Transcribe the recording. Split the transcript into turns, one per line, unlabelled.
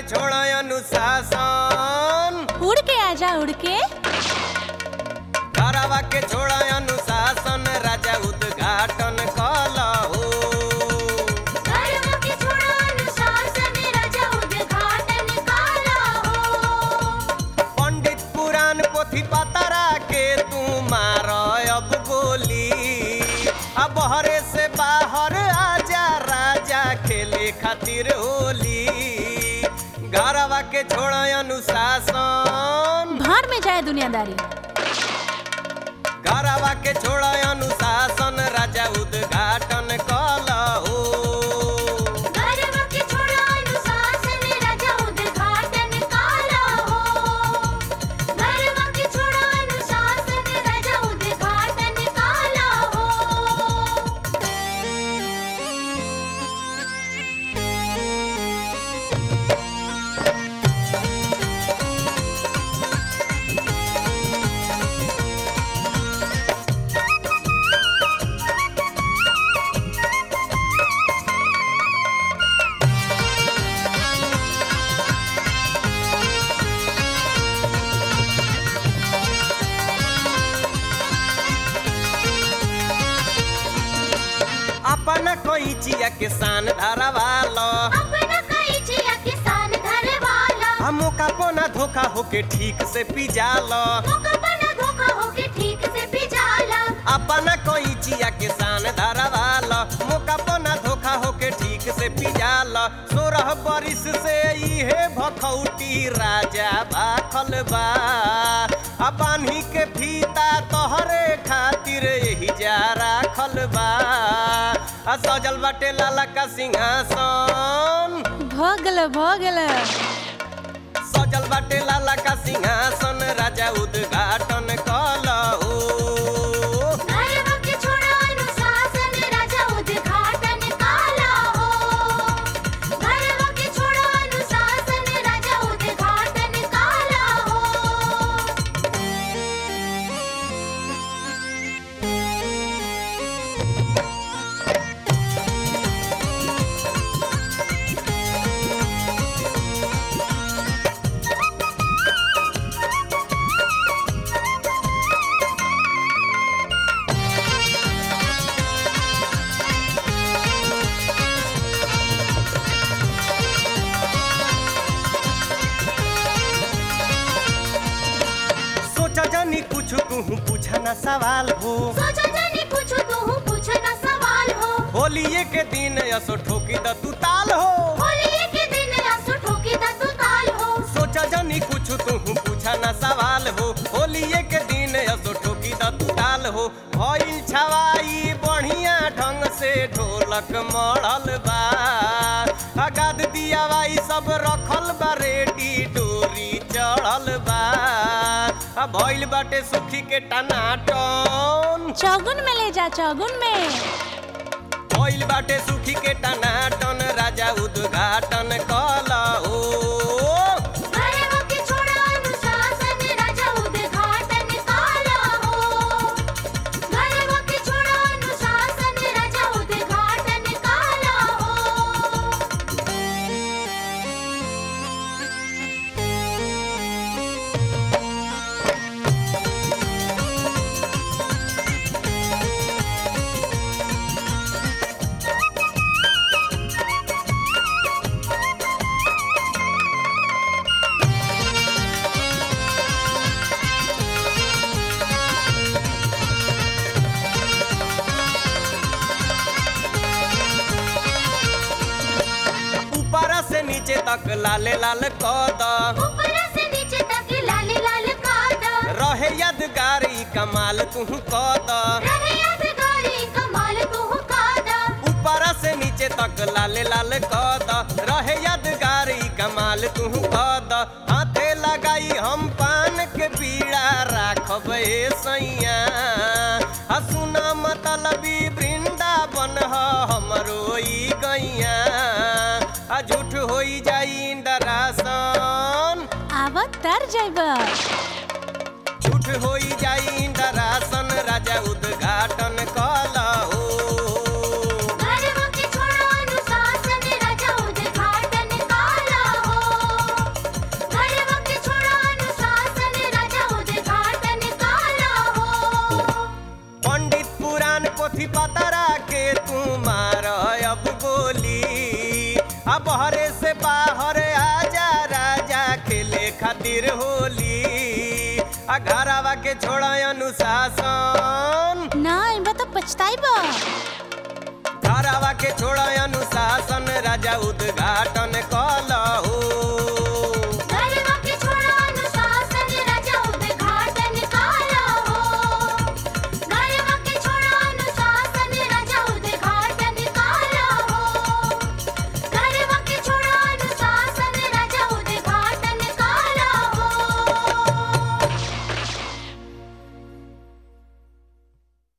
छोड़ अनुशासन
उड़ के आजा उड़ के
घरवा के छोड़ अनुशासन राजा उद्घाटन कलहो
घरवा के छोड़ा अनुशासन राजा उद्घाटन काला हो
पंडित पुराण पोथी पतरा के तू मार अब गोली अब हरे से बाहर आजा राजा खेले खातिर होली घरवा के छोड़ अनुशासन
भाड़ में जाए दुनियादारी
घरवा के छोड़ अनुशासन राजा उद्घाटन कलहो
घरवा के छोड़ा अनुशासन राजा उद्घाटन काला हो घरवा के छोड़ा अनुशासन राजा उद्घाटन काला हो
अपना कोई चिया के शान धरवालो
अपना कई जिया किसान घर वाला
हमो का पोना धोखा होके ठीक से पिजालो
मौका बना धोखा होके ठीक से पिजाला
अपना कोई चिया के शान धरवालो मोका पोना धोखा होके ठीक से पिजालो सोरह बरिस से इहे भखौटी राजा भाखल बा अपानी के फीता तोहरे खातिर यही जा राखल बा आ सजल बाटे लाला का सिंहासन
भगल भगल
सजल बाटे लाला का सिंहासन राजा उद्घाटन कलहो
घरवा के छोड़ा अनुशासन राजा उद्घाटन काला हो घरवा के छोड़ा अनुशासन राजा उद्घाटन काला हो
सोचा जानी कुछ कहूँ पूछा ना सवाल हो
सोचा जाने कुछ तू पूछ ना सवाल हो
होलिये के दिन असो ठोकी द तू ताल हो
होली के दिन आंसू ठोकी दा तू ताल हो
सोचा जानी कुछ कहूँ पूछा ना सवाल हो होलिये के दिन असो ठोकी द तू ताल हो भइल छवाई बढ़िया ढंग से ढोलक मढ़ल बा अगाद दिया वाई सब रखल बा रेडी डोरी चढ़ल बा आ भइल बाटे सुखी के टनाटन
चौगुन में ले जा चौगुन में
भइल बाटे सुखी के टनाटन राजा उद्घाटन कलहो
घरवा के छोड़ा अनुशासन राजा उद्घाटन काला हो घरवा के छोड़ा अनुशासन राजा उद्घाटन काला हो
ऊपर से नीचे तक लाले लाल कद
ऊपर से नीचे तक लाल लाल कादा
रहे यादगार ई कमाल तू कद
रहे यादगारी कमाल तू कादा
ऊपर से नीचे तक लाले लाल कद रहे यादगार ई कमाल तू कद हाथे लगाई हम पान के पीड़ा राखब ए सैया आ सुना मतलबी वृंदावन ह हमरो ई गैया आ झूठ होई जाई डरासन
आवत तर जैब
झूठ होई जाई इंदरासन राजा उद्घाटन कलहो
घरवा के छोड़ा अनुशासन राजा उद्घाटन काला हो
खेले खातिर होली आ घरवा के छोड़ा अनुशासन
ना इनबा तो पछताई बा
घरवा के छोड़ा